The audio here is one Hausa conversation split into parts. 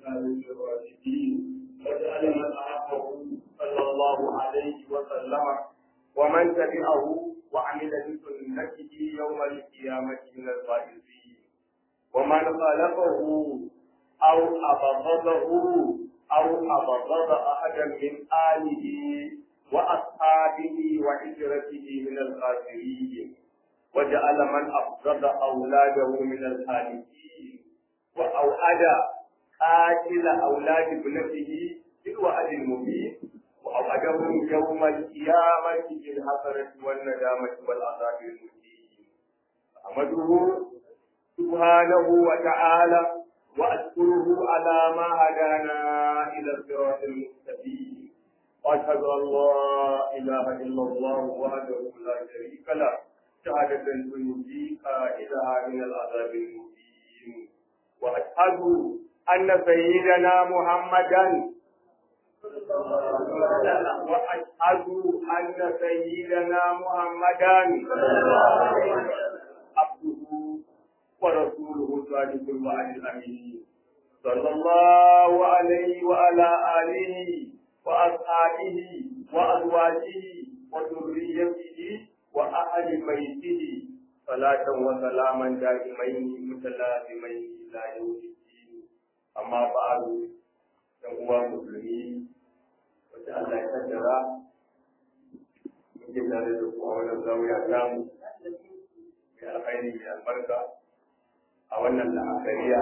الخالق الراشدين واجعل من أحبه صلى الله عليه وسلم ومن تبعه وعمل بسنته يوم القيامة من الفائزين ومن خالفه أو أبغضه أو أبغض أحدا من آله وأصحابه وعشرته من الخاسرين وجعل من أبغض أولاده من الهالكين وأوعد قاتل أولاد ابنته بالوعد المبين وأوعدهم يوم القيامة بالحسرة والندامة والعذاب المهين أحمده سبحانه وتعالى وأشكره على ما هدانا إلى الصراط المستقيم وأشهد أن لا إله إلا الله وحده لا شريك له شهادة تنجي قائلها من العذاب المبين وأشهد أن سيدنا محمدا وأشهد أن سيدنا محمدا عبده ورسوله صادق الوعد الأمين صلى الله عليه وعلى آله وأصحابه وأزواجه وذريته وأهل بيته صلاة وسلاما دائمين متلازمين إلى يوم الدين أما بعد فهو مسلمين وجعل يقدر يجب أن يكون الزاوية كام من الخير من البركة أولا الأخرية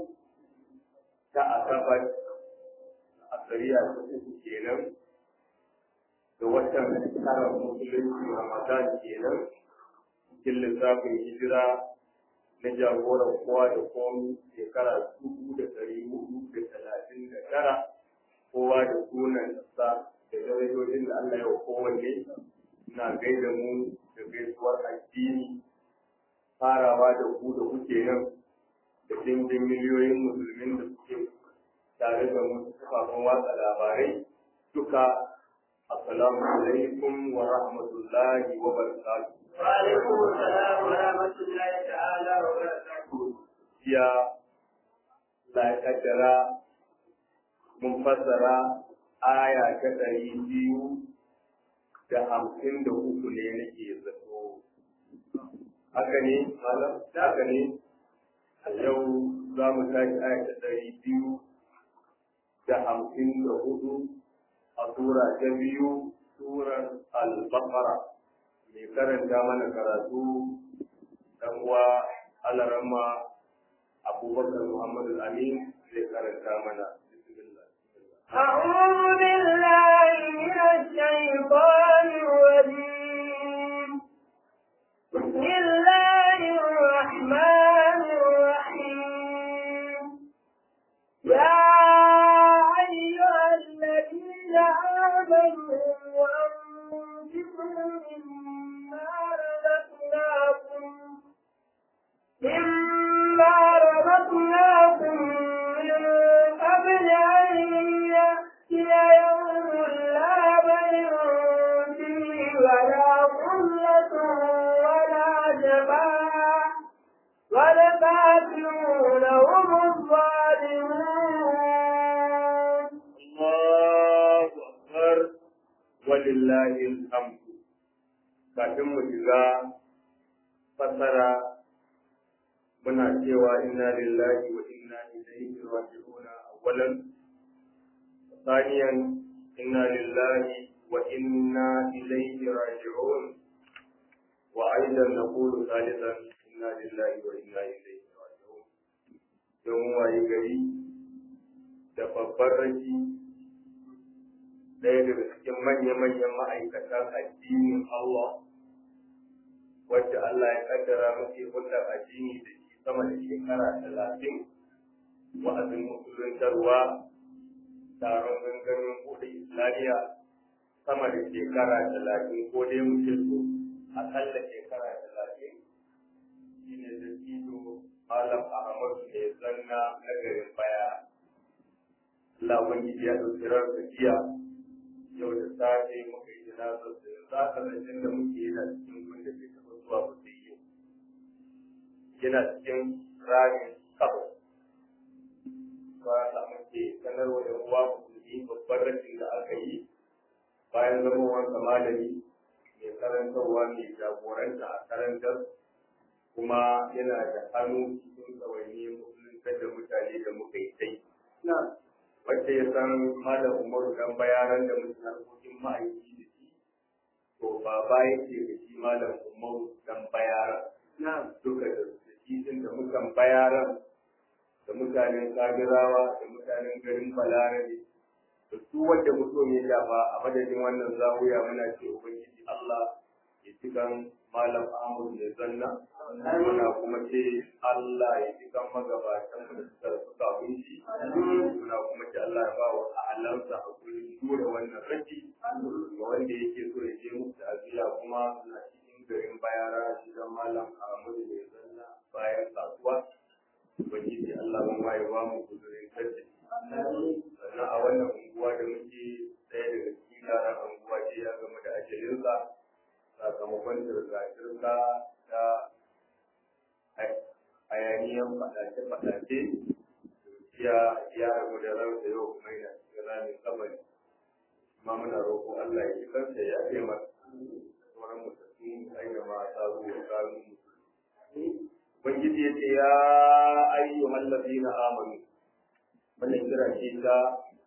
تأثبت الأخرية kenan da watan tara musulunci Ramadan kenan cikin lissafin hijira na jagoran kowa da komi shekara dubu da ɗari hudu da talatin da tara kowa da sunan sa da darajojin da Allah ya kowanne na gaida mu da gaisuwar addini farawa da ku da kuke nan da dimbin miliyoyin musulmin da suke tare da mu kafafen watsa labarai duka assalamu alaikum wa rahmatullahi wa barakatuh wa alaikum assalam wa rahmatullahi ta'ala wa barakatuh ya la kaddara mun fassara aya ta ɗari biyu da hamsin da uku ne nake zato haka ne malam haka ne a yau za mu tashi aya ta ɗari biyu da hamsin da hudu a tura ta biyu surar al-baqara mai karanta mana karatu dan uwa alarama abubakar muhammadu amin zai karanta mana أعوذ بالله من الشيطان الرجيم بسم الله الرحمن الرحيم يا أيها الذين آمنوا أنفقوا مما رزقناكم مما رزقناكم من قبل أن يأتي يوم لا بيع فيه ولا خلة ولا جماعة والكافرون هم الظالمون الله أكبر ولله الحمد kafin mu shiga fassara muna cewa inna lillahi wa inna ilaihi raji'un awwalan ثانيا إنا لله وإنا إليه راجعون وأيضا نقول ثالثا إنا لله وإنا إليه راجعون يوم ويجري da babbar rashi ɗaya daga cikin manya-manyan ma'aikatan addinin Allah wacce Allah ya kaddara muke hulɗar addini da shi sama da shekara talatin wa'azin musuluntarwa taron gangamin buɗe Islamiyya sama da shekara talatin ko dai mutum so akalla shekara talatin shi ne da ido Malam Ahmadu ne zanna na garin baya. Allah Ubangiji ya ɗauki ransa jiya yau da safe muka yi jinazar da za ka zancen da muke yana cikin gunda bai taɓa zuwa ba sai yau. Yana cikin ramin kafa. Ba za muke sanarwa da uwa musulmi babban rashin da aka yi bayan zamowansa malami mai karantarwa mai jagoranta a karantar kuma yana da hannu cikin tsawaini musulunta da mutane da muka yi sai. Wacce ya san malam Umaru dan bayaran da mutum harkokin ma'aiki da shi, to baba yake da shi malam Umaru dan bayaran. Duka da shi da mutan bayaran da mutanen Kagirawa da mutanen garin Balarabe da su wanda mutum ya shafa a madadin wannan zawiya muna ce Ubangiji Allah ya ci kan Malam Ahmad ya zanna muna kuma ce Allah ya ci kan magabatan da suka rasu kafin shi muna kuma ce Allah ya ba wa ahalansa hakuri dole wannan rashi ga wanda yake so ya je musu aziya kuma suna cikin garin bayara gidan Malam Ahmad ya zanna bayan kasuwa Ubangiji Allah mun ya ba mu kudurin kace sannan a wannan unguwa da muke ɗaya daga cikin yaran unguwa ce ya gama da ajalinsa sakamakon zirga-zirga ta hayaniyan faɗace-faɗace ya ya rabu da ransa yau kuma yana cikin ramin kabari kuma muna roƙo Allah ya ji kansa ya ce masa sauran mutattun aina ma ta zuwa kanun musulmi Ubangiji ya ce ya ayyuhal ladina amanu wannan kira ce ta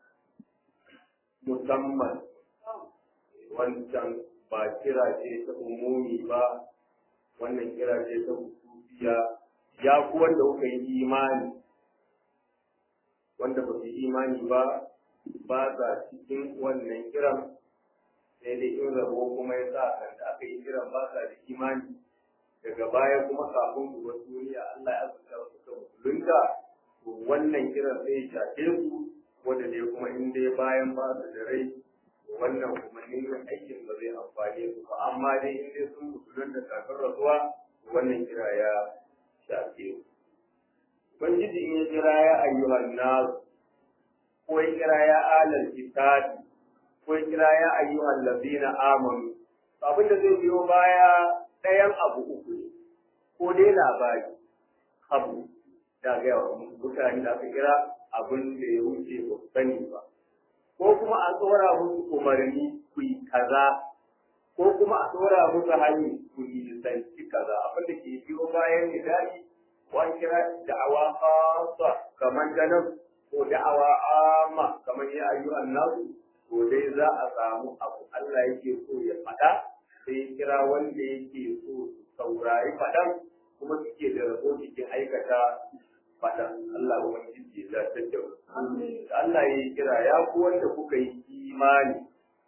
musamman wancan ba kira ce ta umumi ba wannan kira ce ta hususiya ya ku wanda kuka yi imani wanda ba su imani ba ba sa cikin wannan kiran sai dai in rabo kuma ya sa da aka yi kiran ba sa da imani daga baya kuma kafin ku wasu duniya Allah ya azurta suka musulunta to wannan kiran sai ya shafe su wanda dai kuma in dai bayan ba su da rai wannan kuma yin aikin ba zai amfane su ba amma dai in dai sun musulunta kafin rasuwa wannan kira ya shafe su Ubangiji in ya kira ya ayyuhan nasu ko ya kira ya alal kitabi ko ya kira ya ayyuhan lazina amanu abin da zai biyo baya ɗayan abu uku ne ko dai labari abu da ga yawa mutane da aka kira abin da ya wuce ba su sani ba ko kuma a tsora musu umarni ku yi kaza ko kuma a tsora musu hanyar ku yi zanci kaza abin da ke biyo bayan nidali wani kira da'awa khassa kamar da nan ko da'awa amma kamar ya ayyuhan nasu to dai za a samu abu Allah yake so ya faɗa sai kira wanda yake so su saurari faɗan kuma suke da rabo cikin aikata faɗan Allah ubangiji ya zartar da Allah ya kira ya ku wanda kuka yi imani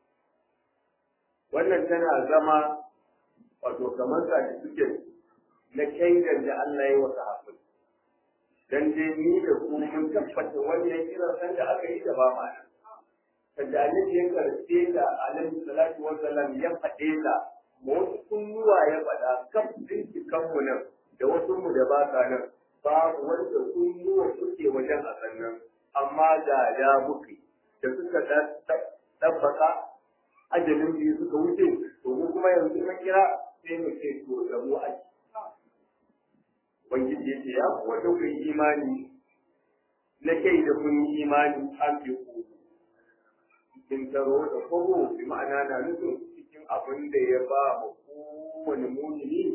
wannan tana zama wato kamar certificate na shaidan da Allah ya wata hafi dan dai ni da ku mun tabbata wannan kiran san da aka yi da ba ma nan da annabi ya karfe ta alaihi salatu wa sallam ya faɗe ta ma wasu kunnuwa ya faɗa kan bincikan mu nan da wasu mu da ba sa nan babu wanda kunnuwa suke wajen a sannan amma da da muke da suka tabbata ajalin biyu suka wuce to mu kuma yanzu na kira sai mu ce to da mu aji Ubangiji ya ce ya kuwa da kun imani na kai da kun yi imani an fi ku cikin taro da kogo bi ma'ana na nufin cikin abin da ya ba ma kowane mumini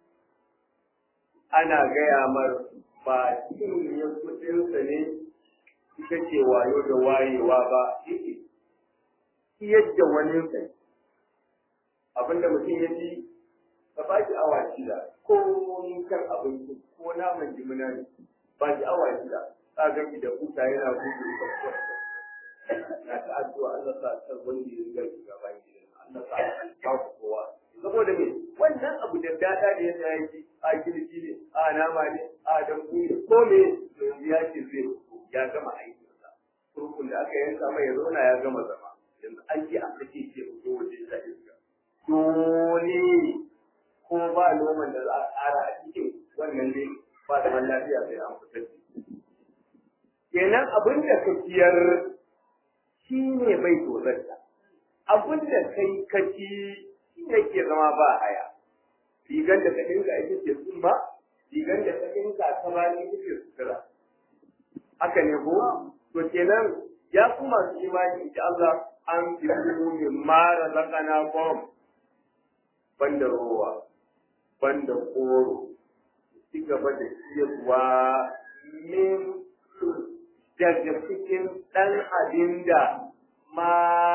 ana gaya mar ba cikin ya kudinsa ne ita ce wayo da wayewa ba yake yadda wani sai abinda mutum ya ji ka ba shi awa shida ko kan abinci ko naman jimina ne ba shi awa shida ka ga da kuta yana gudu da na ta addu'a Allah sa ta wanda ya riga shiga bayan gidan Allah sa ba ku kowa saboda me wannan abu da dada da yadda ya yi a girki ne a nama ne a dambu ne ko me ya ce zai ya gama aikinsa kurkun da aka yanka mai ya zauna ya gama zama yanzu an ce a sake ce ko waje ta iska dole ko ba noman da za a ƙara a cikin wannan ne ba da lafiya sai an fitar kenan abin da ka ciyar shi ne bai tozarta abin da kai ka ci shi ne ke zama ba haya rigar da ka dinka ita ce tsumma rigar da ka dinka ta ba ita ce sutura haka ne ko to kenan ya ku masu imani insha Allah an fi min mara zakana kom banda rowa banda koro ci gaba da ciyarwa min daga cikin ɗan abin da ma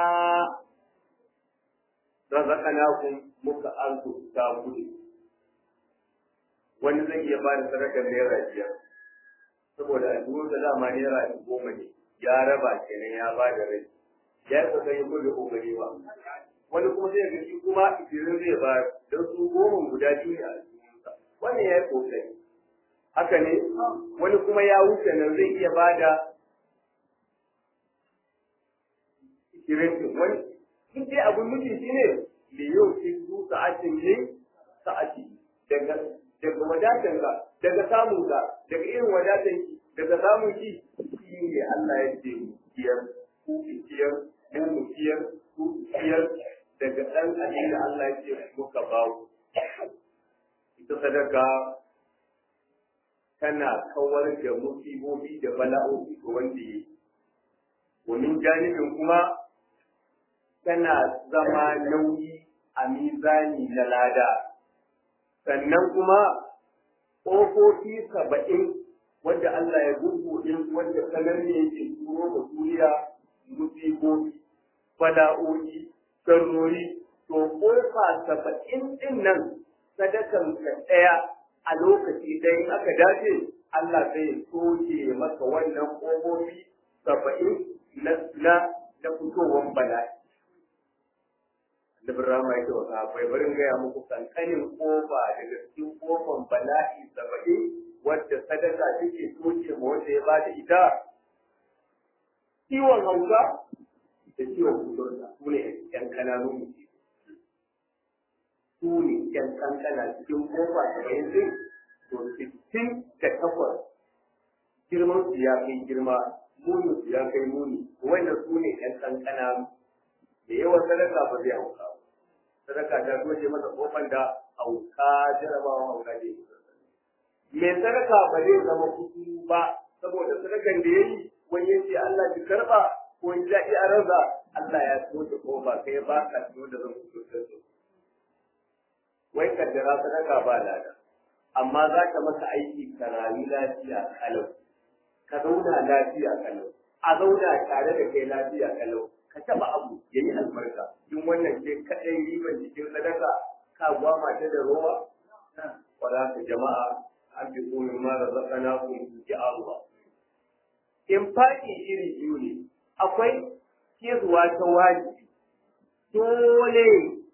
razaqnakum muka arzuta ku wani zai iya ba da sadakar naira biyar saboda a dubu da dama naira goma ne ya raba kenan ya ba da rai ya yi kokari ko da kokari ba wani kuma zai ga shi kuma ishirin zai ba don su goma guda biyu ne a jikinsa wannan ya yi kokari haka ne wani kuma ya wuce nan zai iya ba da ishirin wani duk dai abin nufi shi ne da yau shi su sa'atin ne sa'ati daga daga wadatan ka daga samun ka daga irin wadatan ki daga samun ki shi ne Allah ya ce kiyar ku kiyar mu mu kiyar ku kiyar daga dan abin da Allah ya ce muka bawo ita sadaka tana kawar da musibobi da bala'o'i ga wanda yi wani janibin kuma tana zama nauyi a mizani na lada sannan kuma ƙofofi saba'in wadda Allah ya gurguɗe wadda sanar ne yake turo da duniya musibobi bala'o'i sarrori to ƙofa saba'in ɗin nan sadakan ka ɗaya a lokaci ɗaya in aka dace Allah zai soke maka wannan ƙofofi saba'in na na fitowar bala'i da Birama ya ce wa sahabbai barin gaya muku kankanin kofa daga cikin kofan bala'i saba'in wadda sadaka take toke ma wanda ya bada ita ciwon hausa da ciwon kuturta su ne yan kananun mutu su ne yan kankana cikin kofa saba'in din to sittin da takwas girman su ya kai girma muni su ya kai muni wannan su ne yan kankana da yawan sadaka ba zai hauka ba sadaka ta doje masa kofar da hauka jarabawa hauka ne mai sadaka ba zai zama kudu ba saboda sadakan da ya yi wani ya ce Allah ki karba ko ya daɗi a ransa Allah ya doje kofa kai ba ka tuno da zan kudu da su wai kaddara sadaka ba lada amma za ka masa aiki ka rayu lafiya kalau ka zauna lafiya kalau a zauna tare da kai lafiya kalau ka taba abu ya yi albarka in wannan ce kaɗai riban jikin sadaka ka gwama ta da rowa wala ka jama'a an fi komin ma da zakana ku ji Allah in faɗi iri biyu ne akwai kezuwa ta wajibi dole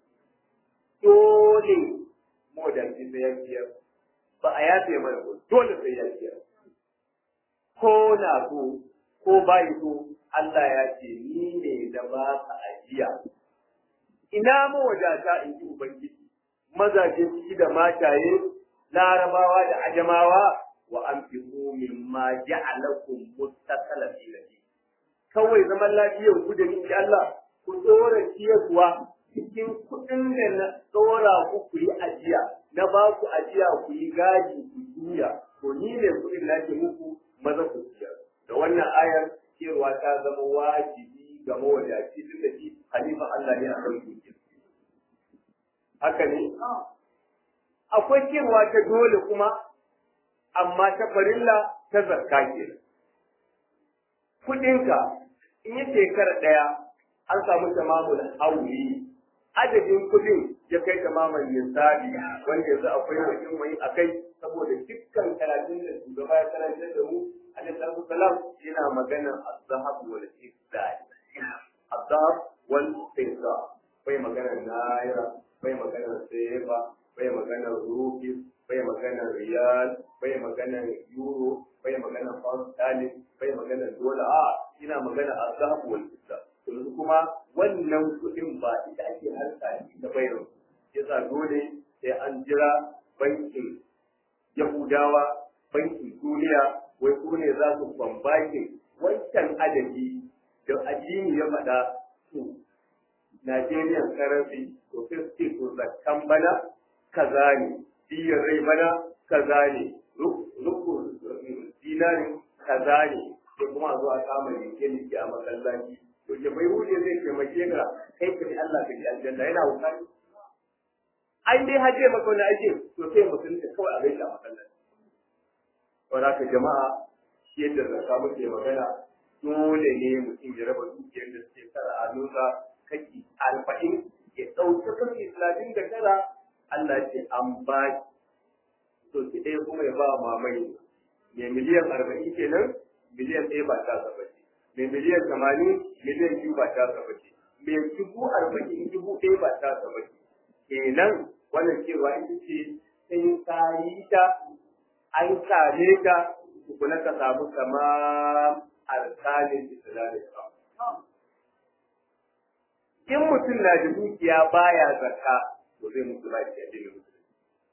dole modanci sai ya biyar ba a yafe mana ko dole sai ya biyar ko na so ko bai so Allah ya ce ni ne da ba ka ajiya. Ina mawadata in ji Ubangiji, mazaje ciki da mataye, larabawa da ajamawa wa an fi min ma ja'alakum mustaqala fi nabi. Kawai zaman lafiyar ku da ni Allah ku tsora ciyarwa cikin kuɗin da na tsora ku ku yi ajiya, na ba ku ajiya ku yi gadi ku juya, to ni ne kuɗin na ke muku maza ku ciyar. Da wannan ayar cewa ta zama wajibi ga mawadaci duk da shi halifan Allah ne a kan dukiya. Haka ne? Akwai cewa ta dole kuma, amma ta farilla ta zakka ke. Kuɗinka in yi shekara ɗaya an samu tamamul hauli adadin kuɗin ya kai tamaman nisabi wanda yanzu akwai wajen wani a kai saboda dukkan karatun da shugaba ya karantar da mu alaihi salam yana magana az-zahab wal fiddah az-zahab wal fiddah bai magana naira bai magana sefa bai magana rufi bai magana riyal bai magana euro bai magana pound sterling bai magana dola a ina magana az-zahab wal fiddah yanzu kuma wannan kuɗin ba ita ake harka da bayar yasa dole sai an jira bankin yahudawa bankin duniya wai su ne za su kwambakin wancan adadi da addini ya faɗa su Nigerian currency to sai su ce to zakkan bana kaza ne diyar rai bana kaza ne rukun dinarin kaza ne sai kuma a zo a kama leke leke a masallaci to ke bai huje zai taimake ka kai ka bi Allah ka ji aljanna yana wukari ai dai haje maka wani ake to sai musulunta kawai a gaishe a masallaci saboda haka jama'a yadda zakka muke magana dole ne mutum ya raba dukiyar da suke tara a nusa kaki arba'in ya ɗauki kashi talatin da tara Allah ce an ba to ki ɗaya kuma ya ba mamai mai miliyan arba'in kenan miliyan ɗaya ba ta saba ce mai miliyan tamanin miliyan biyu ba ta saba ce mai dubu arba'in dubu ɗaya ba ta saba ce kenan wannan cewa ita ce in ka yi ta an same ka tukuna ka samu kama arkanin islamin in mutum na da dukiya baya zakka to zai mutu ba shi addinin musulunci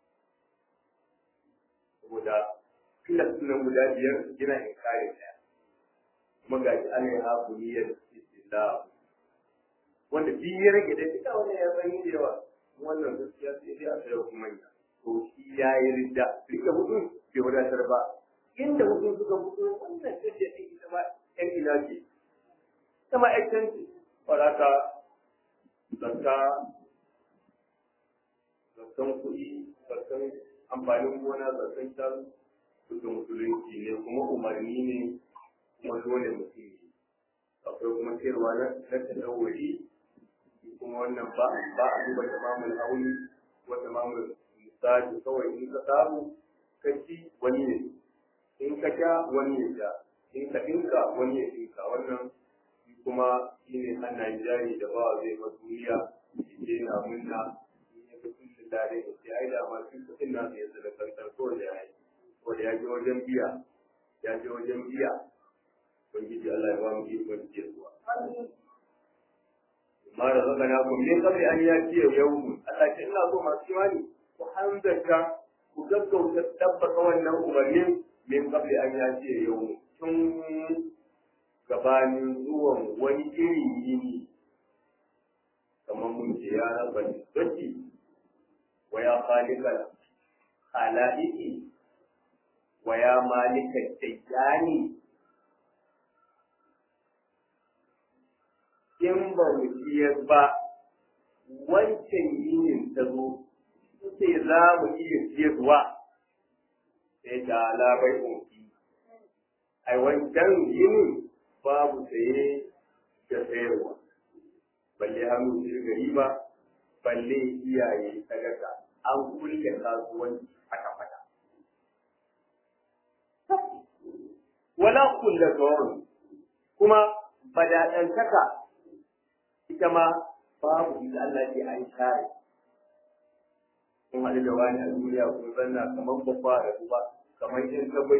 saboda kila sunan guda biyar gina in kare ɗaya kuma ga shi ana yi haku niyyar islam wanda biyu ya rage da duka wannan ya san da yawa wannan gaskiya sai dai a tsaya kuma ya to shi ya yi ridda rike hudu bai wadatar ba inda hudu suka fito wannan ce ce ɗin ita ma ƴan ina ce ita ma ƴan canci faraka zakka zakkan kuɗi zakkan amfanin gona zakkan shanu duka musulunci ne kuma umarni ne kuma dole mutum ne akwai kuma sayarwa na na tadawuri kuma wannan ba ba a duba tamamul hauli ko tamamul misali kawai in ka samu ka ci wani ne in ka sha wani ya sha in ka dinka wani ya dinka wannan kuma shi ne hannayen jari da ba zai ba duniya shi ke na munna in ya ga sun shi dare da shi ai da ma sun kuɗin na su yanzu da kankan ko da ya yi ko da ya je wajen biya ya je wajen biya ubangiji Allah ya ba mu ikon ciyarwa ma da zaka na ku min kabli an ya ce yau Allah ce ina so masu imani ku hanzarta ku gaggauta tabbata wannan umarnin min kabli an ya ce yau tun gabanin zuwan wani irin yini kamar mun ce ya raba datti wa ya khaliqa khalaiqi wa ya malika dajjani in ba mu ciyar ba wancan yinin ta zo ce za mu iya ciyarwa sai da labai unki ai wancan yinin babu saye da sayarwa balle hannu shi gari ba balle iyaye sadaka an kulle kasuwanci aka fada wala kulle gawon kuma badaɗantaka ita ma babu ita Allah ke an share kun haɗu da wani a duniya kun zanna kamar babba da ruwa kamar yin kabai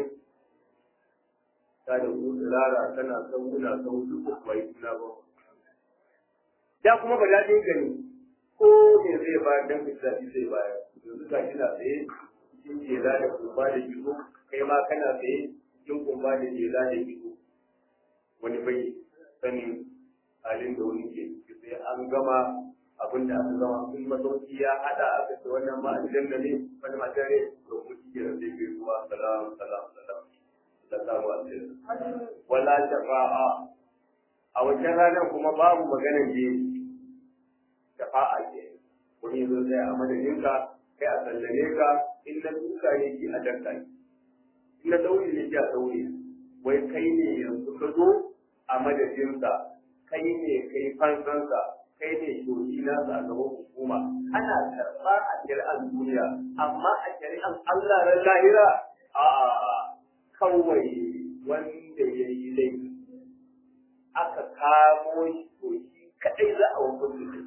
ta da ku tsirara tana sauna sau duk bai suna ba da kuma ba daɗin gani ko me zai ba dan fitzafi zai bayar yanzu ka kina tsaye cikin jela da kumba da gizo kai ma kana tsaye cikin kumba da jela da gizo wani bai sanin halin da wani ke sai an gama abin da aka gama in masauki ya hada aka ce wannan ma aljanna ne wani matare to mu ci da zai kai ruwa salam salam salam sallallahu alaihi wala shafa'a a wajen ranar kuma babu maganar je shafa'a ke wani zo sai a madadin ka kai a sallame ka in na duka ne ki a danka in na daure ne ki a daure wai kai ne yanzu ka zo a madadinsa kai ne kai fansansa kai ne shoji na a gaban hukuma ana karɓa a shari'ar duniya amma a shari'ar Allah ran lahira a kawai wanda ya yi laifi aka kamo shi to shi kadai za a wakil da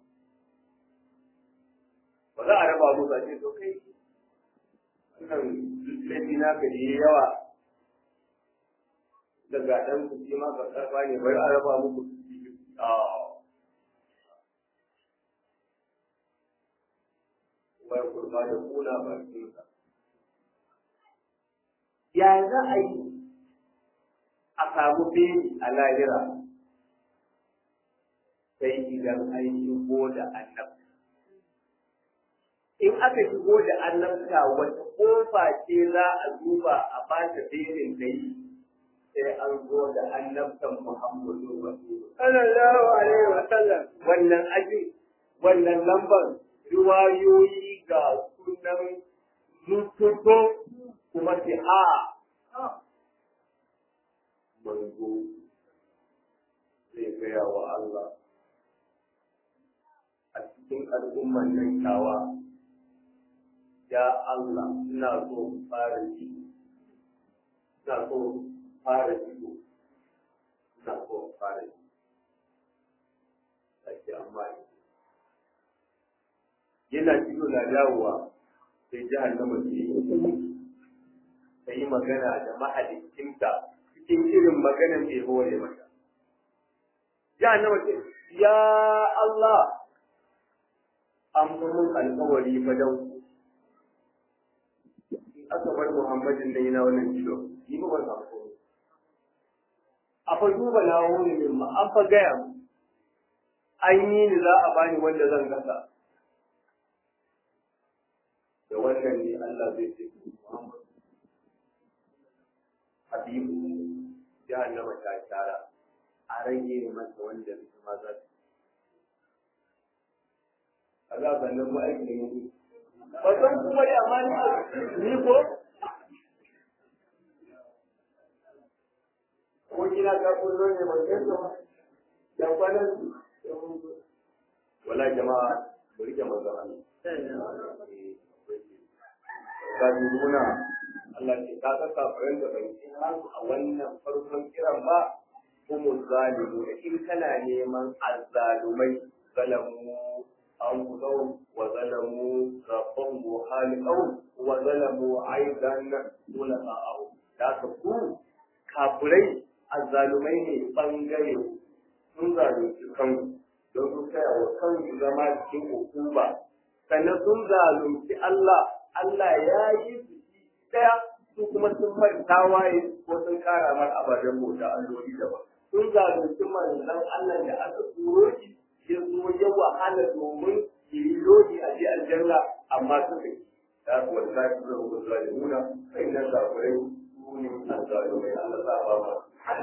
ba za a raba mu ba ce to kai wannan laifi na ka yi yawa daga ɗan ku ma ka karɓa ne bari a raba muku wai kurba da kuna bakinsa. Ya za a yi a samu beni a lahira sai idan an shigo da annabta. In aka shigo da annabta wata kofa ce za a duba a ba ta benin da yi sai an zo da annabtan Muhammadu Rasulullah. sallallahu alaihi wa sallam Wannan aji, wannan lambar riwayoyi ga sunan zututo kuma ce a manzo zai gaya wa Allah a cikin al'umman nan tawa ya Allah ina so in fara ji ina so in fara ji ina so in fara ji ake amma yana cikin na dawowa sai jahannama ce ta yi magana da mahalicinta cikin irin maganan da ya hore mata jahannama ce ya Allah an mun alkawari fa dau in aka bar Muhammadin da yana wannan kilo yi ba wannan alkawari a fa duba na wuri min ma an fa gaya mu an yi ni za a bani wanda zan gasa da wannan ne Allah zai ce Muhammad Habibu jahannama ta tara a rage masa wanda ma za su kaza sannan kuma aiki ne mutu ba san kuma da amma ni ni ko ko kina ka kullo ne ba sai to da kwanan wala jama'a mu rike manzon Allah ka nuna Allah ke ka ga kafiran da bai a wannan farkon kiran ba kuma zalimu in kana neman azzalumai zalamu أنفسهم وظلموا ربهم وخالقهم وظلموا أيضا خلقاءهم da ka ku kafirai azzalumai ne bangare sun zalunci kanku don su kai wa kansu zama cikin hukuma sannan sun zalunci Allah Allah ya yi su daya su kuma sun mai tawaye ko sun kara mar ababen bauta alloli daban sun zalunci manzon Allah da aka turo shi ya zo ya wahala domin yi lodi a ji aljanna amma suka yi da kuma da zafi da hukun zalimuna sai nan zafirai su ne a zalimai Allah za a ba ma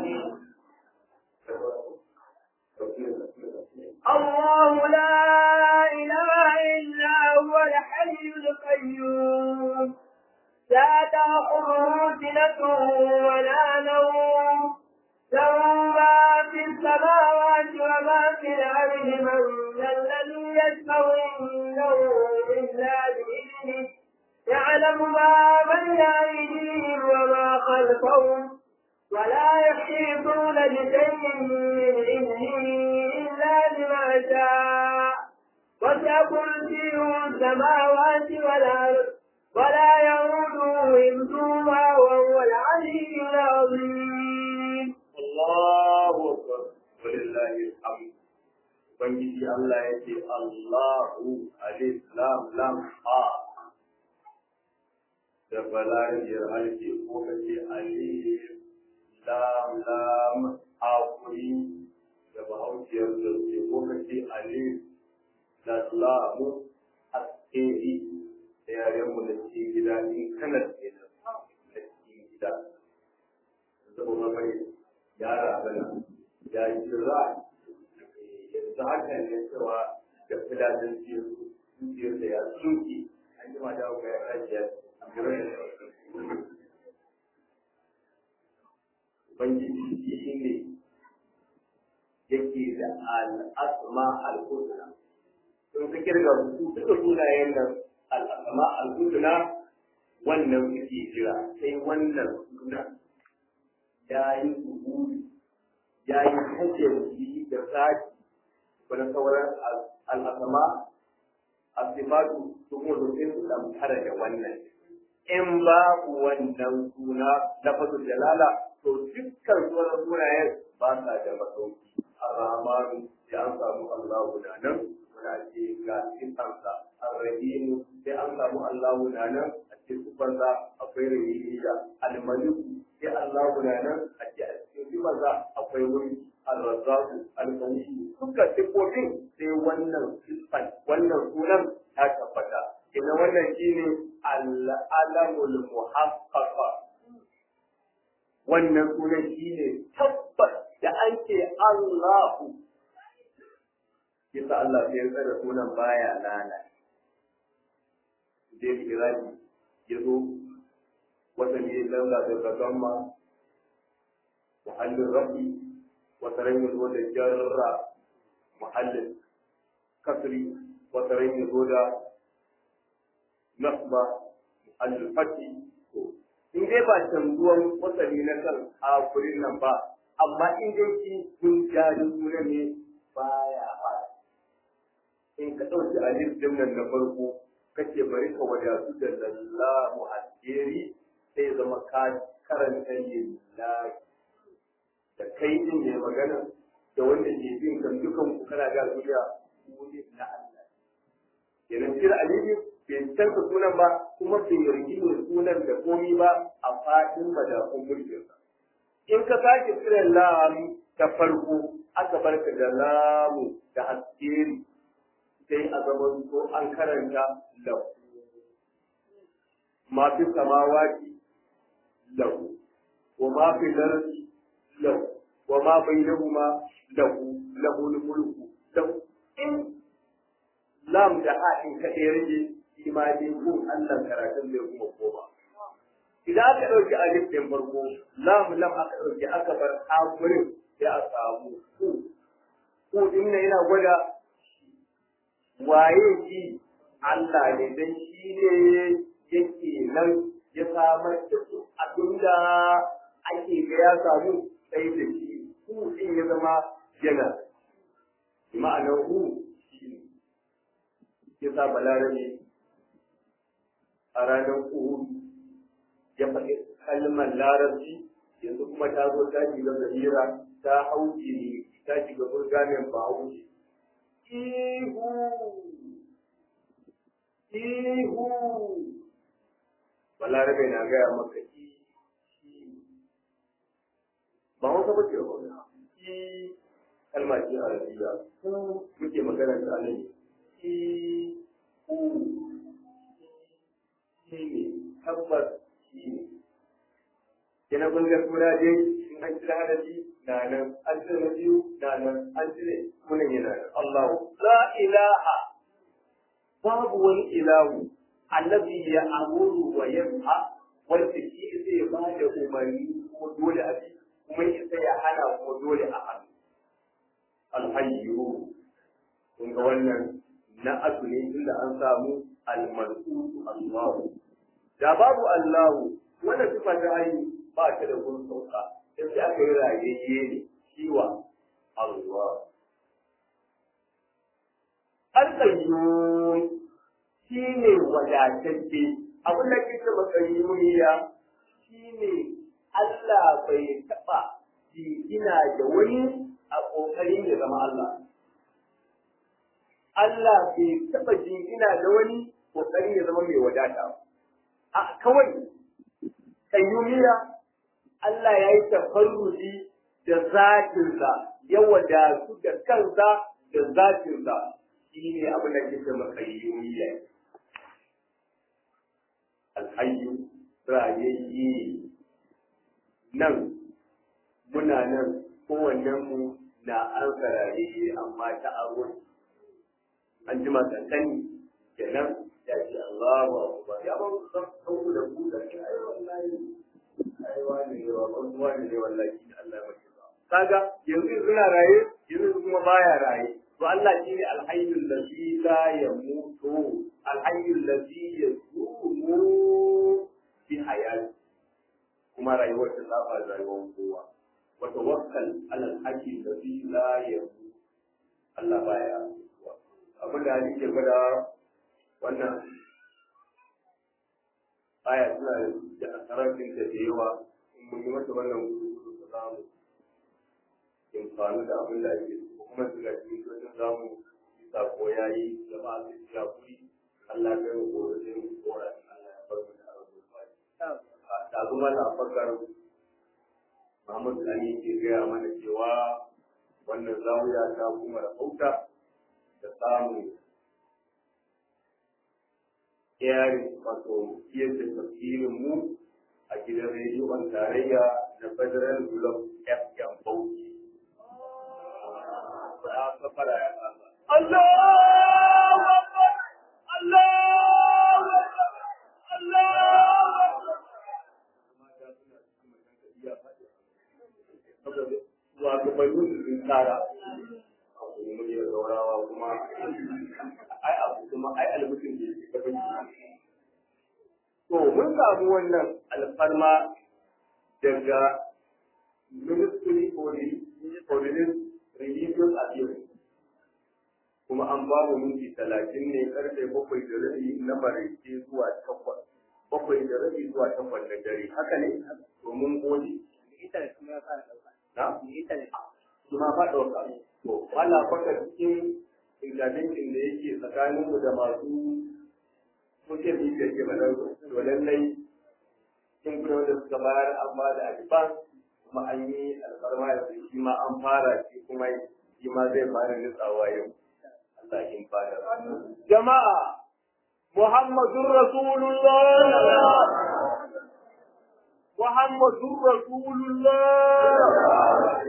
الله لا إله إلا هو الحي القيوم لا تأخذه سنة ولا نوم له ما في السماوات وما في الأرض من ذا الذي يشفع عنده إلا بإذنه يعلم ما بين أيديهم وما خلفهم ولا يحيطون بشيء من علمه إلا بما شاء وسع كرسيه السماوات والأرض ولا يؤوده حفظهما وهو العلي العظيم Allahu akbar walillahi alhamd ubangiji Allah ya ce Allahu alif lam lam ha da balariyar alke ko kace alif lam lam ha kuri da bahausiyar da ke ko kace alif da lamu askeri da yaren mu da cikin gida in kana da cikin gida saboda mai yara bana ya yi jira yanzu haka ne cewa da filatin zuciyar da ya tsuki an jima da ga ya kaji ya Ubangiji shi ne yake da al'asma al-husna. Sun fi kirga su duka sunayen nan al'asma al-husna wannan suke jira sai wannan sunan ya yi zuhuri ya yi hajjar shi da saki wani sauran al'asama a sifatu su kuma domin su damfara da wannan in babu wannan suna lafazin jalala to dukkan sauran sunayen ba sa da masauki a ramanu sai an samu allahu na nan muna ce ga sifansa arrahimu sai an samu allahu na nan a ce sifansa akwai rahimiya almaliku sai Allah guda nan a ce a cikin sifarsa akwai wuri al-razzaku al-qawiyyu duka sifofin sai wannan sifan wannan sunan ta tabbata ina wannan shine al-alamul muhaqqaqa wannan sunan shi ne tabbas da an ce Allahu yasa Allah sai ya tsara sunan baya lana dai kirani ya zo wata ne lalla da zagamma muhallin rafi wata ran ya zo da jarra muhallin kasri wata ran ya zo da nasba muhallin fati in dai ba canzuwan wasali na kan hakurin nan ba amma in dai shi kun jari suna ne baya ba in ka ɗauki alif din nan na farko kace bari ka wadatu da lallahu alheri sai zama ka karanta lillahi da kai din ne magana da wanda ke bin kan dukan ku kana ga duniya ku ne na Allah kenan kira alifi bai canza sunan ba kuma bai yarki ne sunan da komi ba a fadin madafun mulkinsa in ka sake kira lam ta farko aka barka da lamu da haskeri sai a zaman ko an karanta lahu ma fi samawati lahu wa ma fi lardi lahu wa ma bainahuma lahu lahu mulku lahu in lam da haɗin kaɗai rage imani ko Allah karatun zai kuma koma idan aka ɗauki alif ɗin farko lam lam aka ɗauki aka bar hakurin sai a samu ku ku din nan yana gwada waye shi Allah ne dan shi ne yake nan ya samar da su abinda ake ga ya samu sai da shi ku din ya zama yana ma'anar hu shi ne ya sa balarabe a ranar uhud ya faɗi kalmar larabci yanzu kuma ta zo ta shiga gajera ta hau jini ta shiga burgamen bahaushe ihu ihu balarabe na gaya maka i ba wata ba ce ba i kalma ce arabiya muke magana ta alai i u shi ne tabbas shi ne kina kun ga sura dai in an kira hadafi na nan an cire na biyu na nan an cire sunan yana nan Allahu la ilaha babu wani ilahu allazi ya amuru wa yanha wanda shi zai ba da umarni ko dole a bi kuma isa ya hana ko dole a hannu alhayyu kun ga wannan na asu ne inda an samu almal'utu Allahu da babu Allahu wanda sifa ta hayi ba ta da gurin sauka sai sai aka yi rayayye ne shiwa Allah Al-Qayyum shi ne wadatacce abin da kike makayyumiya shi ne Allah bai taɓa jingina da wani a ƙoƙarin ya zama Allah. Allah bai taɓa jingina da wani ƙoƙarin ya zama mai wadata ba. A kawai, kayyumiya Allah ya yi tafarruji da zatinsa, ya wadatu da kansa da zatinsa, shi ne abin da kike makayyumiya. Alhayyu, rayayye, nan, muna nan, kowannenmu na an sarare amma ta aro an jima kankani kenan ya ce Allahu akbar ya ba ku san ku da ku da ai wallahi ai wani ne wa ban wani ne wallahi Allah ya ba kaga yanzu suna raye yanzu kuma baya raye to Allah shine alhayyul ladzi la yamutu alhayyul ladzi yazumu bi hayati kuma rayuwar ta saba rayuwar kowa wa tawakkal ala alhayy ladzi la yamutu Allah baya abin da ake gwada wannan aya suna da asararfin da da yawa in mun yi mata wannan gudu da zamu amfani da abin da ake so kuma su ga cikin wajen zamu yi sako ya yi jama'a su ci hakuri Allah ya kai ko da mu kora Allah ya bar mu da arzikin fadi da kuma da fakar Muhammad Ali ke gaya mana cewa wannan zawiya ta kuma da hauta da samun yari wato yadda tafsirin mu a gidan rediyon tarayya na federal block fm bauchi ya kafara ya kasa Allahu Akbar Allahu Akbar Allahu Akbar mata suna cikin matan iya faɗi saboda shugabannin sun tsara abu ne mai zaurawa kuma ai abu kuma ai almutum ne ta banki to mun samu wannan alfarma daga ministry for religious affairs kuma an ba mu minti talatin ne karfe bakwai da rabi na maraice zuwa takwas bakwai da rabi zuwa takwas da dare haka ne to mun gode Internet kuma ya fara ɗauka. na Internet. kuma ba ɗauka to wala kwata cikin intervention da yake tsakaninmu da masu social media ke mana to lallai kin kuma wanda suka bayar an ba da advance kuma an yi alfarma da shi ma an fara shi kuma shi ma zai fara nutsawa yau Allah kin fara jama'a Muhammadur Rasulullah Muhammadur Rasulullah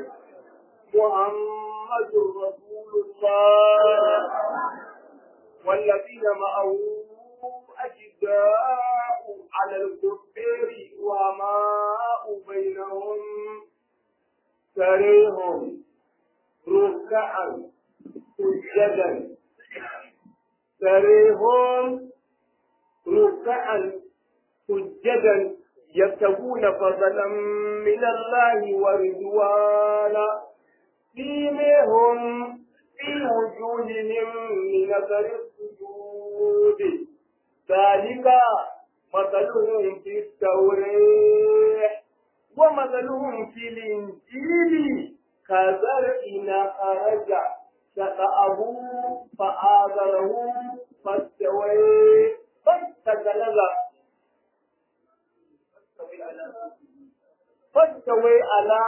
محمد رسول الله والذين معه أشداء على الكفار وماء بينهم سريهم ركعا سجدا سريهم ركعا سجدا يبتغون فضلا من الله ورضوانا سيمهم في وجوههم من اثر السجود ذلك مثلهم في التوراه ومثلهم في الانجيل كزرع خرج شقاه فآذره فاستوى فاستغلظ فاستوى على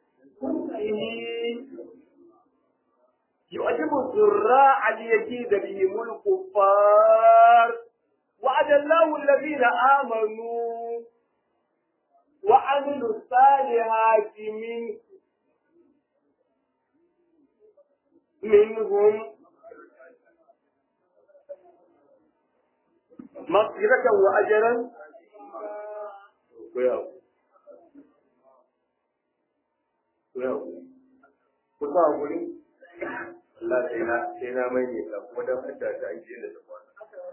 يعجب الزراع ليجيد بهم الكفار وعد الله الذين آمنوا وعملوا الصالحات من منهم مغفرة وأجرا ku sa guri Allah sai na sai na mai ne ka kuma dan fita ta aiki da ta kwana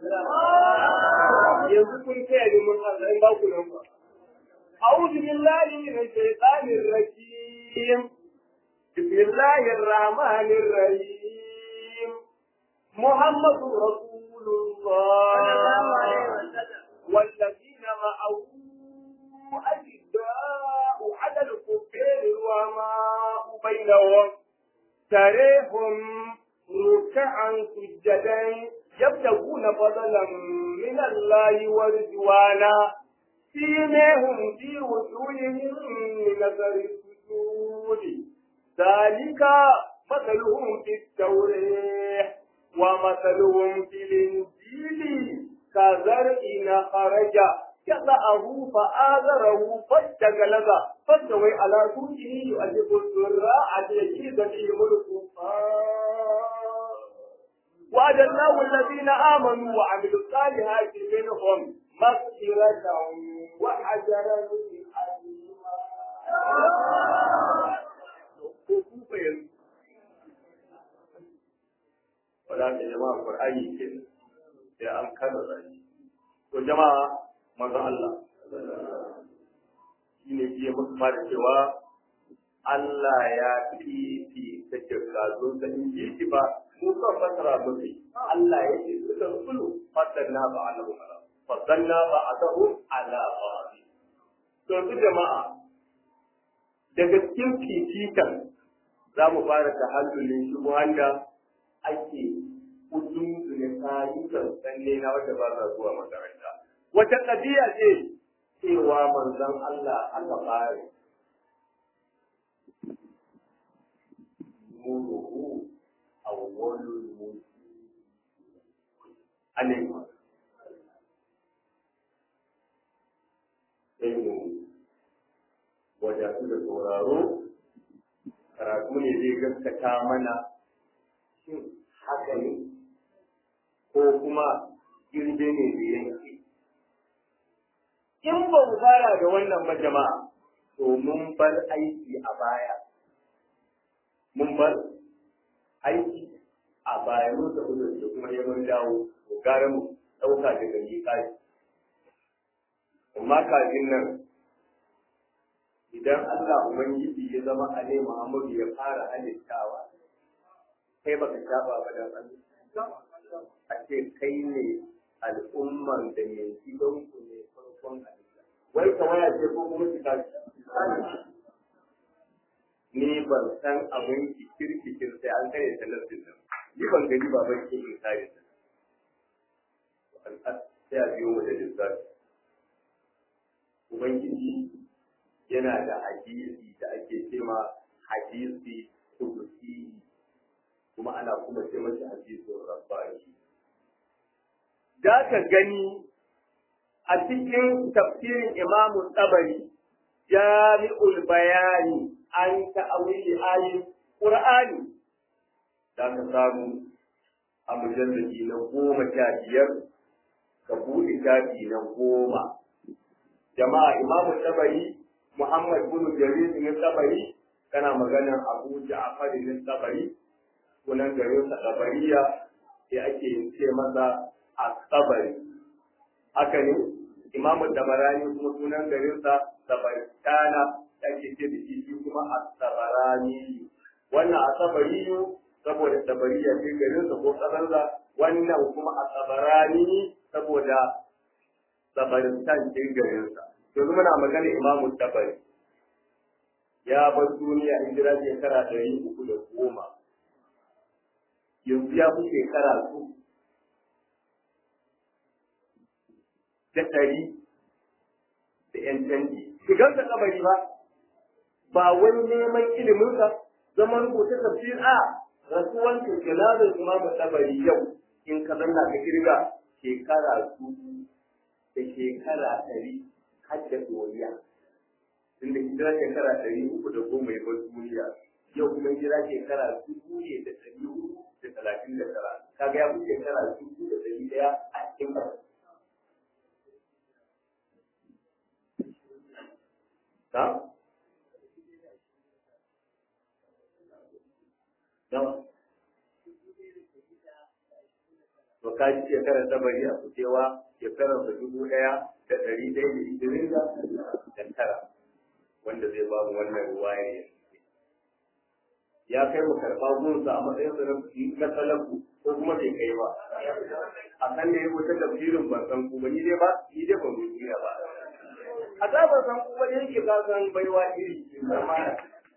yanzu kun kai ne mun san ba ku nan ba أعوذ بالله من الشيطان الرجيم بسم الله الرحمن الرحيم محمد رسول الله والذين معه أشداء على الكفار وماء بينهم تريهم ركعا سجدا يبتغون فضلا من الله ورضوانا سيماهم في وجوههم من اثر السجود ذلك مثلهم في التوراه ومثلهم في الانجيل كزرع خرج يضعه فآذره فاستغلظ فاستوي على سوقه يؤلف الزراع ليجيز بهم الكفار وعد الله الذين آمنوا وعملوا الصالحات منهم مغفرة وأجرا عظيما wala ta jama'a Qur'ani ke sai an kada shi to jama'a manzo Allah shine ke musu fara cewa Allah ya fifi ta kirkazo ta inji shi ba mu kan fasara musu Allah ya ce suka sulu fadanna ba alahu fadanna ba adahu ala ba'd to su jama'a daga cikin fifikan za mu fara tahallulin shubuhan da ake kudin da tarihin sanne na wanda ba za zuwa makaranta. Wata ƙabiya ce cewa manzon Allah aka fara nuruhu awwalul mulki alayhi sai mu wadatu zai gaskata mana shin haka ne ko kuma girbe ne da yanki in ba mu fara da wannan ba jama'a to mun bar aiki a baya mun bar aiki a baya mun da da kuma neman dawo mu gara mu ɗauka daga miƙashi amma kafin nan idan Allah Ubangiji ya zama Ale Muhammadu ya fara halittawa kai baka saba ba dan Allah a ce kai ne al'umman da mai gidan ku ne farkon halitta wai kamar ce ko kuma ki tashi ni ban san abin ki kirkikir sai an kare ta nassin nan ni ban gani ba ban ke in kare ta sai a biyo mu da lissafi ubangiji yana da hadisi da ake cema hadisi kudusi kuma ana kuma ce masa hadisin rabbani da ka gani a cikin tafsirin imamu tsabari jami'ul bayani an ta'awili ayin qur'ani da ka samu a mujallaki na goma sha biyar ka buɗe shafi na goma jama'a imamu tsabari Muhammad bin Jarir bin Tabari kana maganar Abu Ja'far bin Tabari sunan garin sa Tabariya sai ake ce masa At-Tabari haka ne Imam Tabarani kuma sunan garin sa Tabaristana ake ce da shi kuma At-Tabarani wannan At-Tabari saboda Tabariya ce garin sa ko kasarsa wannan kuma At-Tabarani saboda Tabaristan ce garin sa yanzu muna magana imamu tabari ya bar duniya hijira shekara ɗari uku da goma yanzu ya fi shekara su da ɗari da ‘yan canji shigar da kabari ba ba wani neman iliminsa zaman rubuta tafsir a rasuwan kirkirazin imamu tabari yau in ka zanna ka kirga shekara su da shekara ɗari hadda doriya tunda hijira shekara ɗari uku da goma ya bar duniya yau kuma hijira shekara dubu ne da ɗari uku da talatin da tara kaga ya fi shekara dubu da ɗari ɗaya a cikin ƙasa. Ta? Nawa? To ka ji shekarar tabari a kucewa shekarar da dubu ɗaya da ɗari ɗaya da ishirin da tara wanda zai ba mu wannan ruwaya ya ya kai mu karɓa gunsa a matsayin sa na salafu ko kuma bai kai ba a kan da ya wuce tafsirin ban san ku ba ni dai ba ni dai ban rubuta ba a za ban san ku ba da yake ka san baiwa iri amma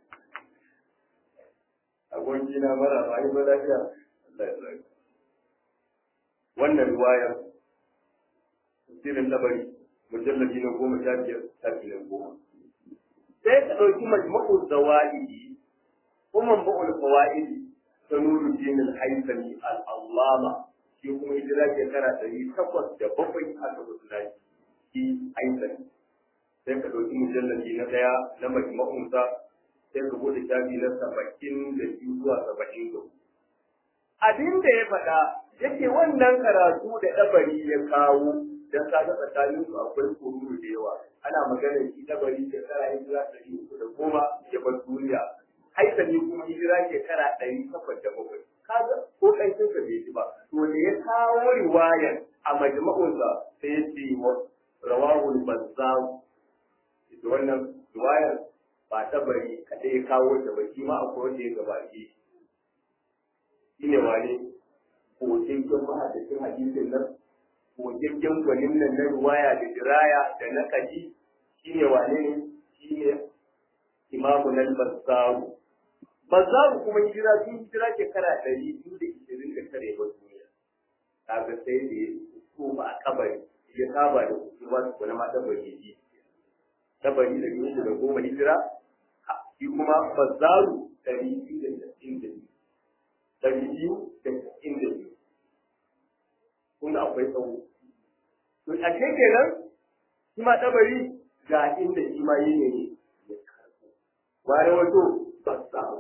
aboki na mara ba yi ba lafiya Allah ya tsare wannan ruwayar tafsirin labari mujallabi na goma sha biyar shafi na goma sai ka ɗauki majmu'u zawa'idi ko manba'ul fawaidi ta nuru dinin haifani al'allama shi kuma hijira shekara ɗari takwas da bakwai aka musulunci shi haifani sai ka ɗauki mujallabi na ɗaya na majmu'unsa sai ka bude shafi na saba'in da biyu zuwa saba'in da abin da ya faɗa yake wannan karatu da ɗabari ya kawo dan kaga tsakanin su akwai kururu da yawa ana magana shi dabari shekara hijira ɗari uku da goma ya bar duniya haisani kuma hijira shekara ɗari takwas da bakwai kaga ko ƙanshin sa bai ji ba to da ya kawo riwayar a majma'unsa sai ya ce wa rawahul bazzar ita wannan riwayar ba ta bari kaɗai ya kawo ta ba shi ma akwai wanda ya gabace shi ne wane ko cikin mahadacin hadisin nan gogaggen gwanin nan na ruwaya da diraya da na kaji shi ne wane ne shi ne imamu nan bazzaru bazzaru kuma hijira sun hijira shekara ɗari biyu da ishirin da tare ba duniya kaga sai da ya koma a kabari ya saba da kusurwa su kuna mata bari ji tabari da biyu da goma hijira shi kuma bazzaru ɗari biyu da tasa'in da biyu ɗari biyu da tasa'in da biyu kun akwai tsawo to a ke kenan shi ma tabari ga inda shi ma yi ne ware wato ba samu